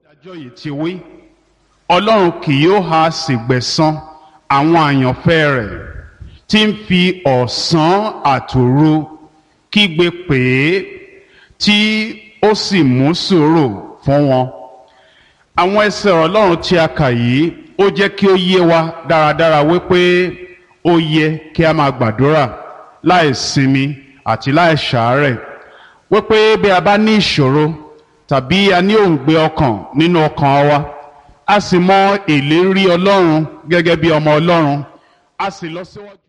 ìdájọ́ yìí ti wí ọlọ́run kì yóò ha sì gbẹ̀san àwọn àyànfẹ́ rẹ̀ tí ń fi ọ̀sán àtòru kígbe pè é tí ó sì mú sùúrù fún wọn. àwọn ẹsẹ̀ ọlọ́run tí a kà yìí ó jẹ́ kí ó yé wa dáradára wípé ó yẹ kí a máa gbàdúrà láì sinmi àti láì ṣàárẹ̀ wípé bí a bá ní ìṣòro tàbí a ní òǹgbẹ ọkàn nínú ọkàn wa a sì mọ ìlérí ọlọ́run gẹ́gẹ́ bí ọmọ ọlọ́run a sì lọ síwájú.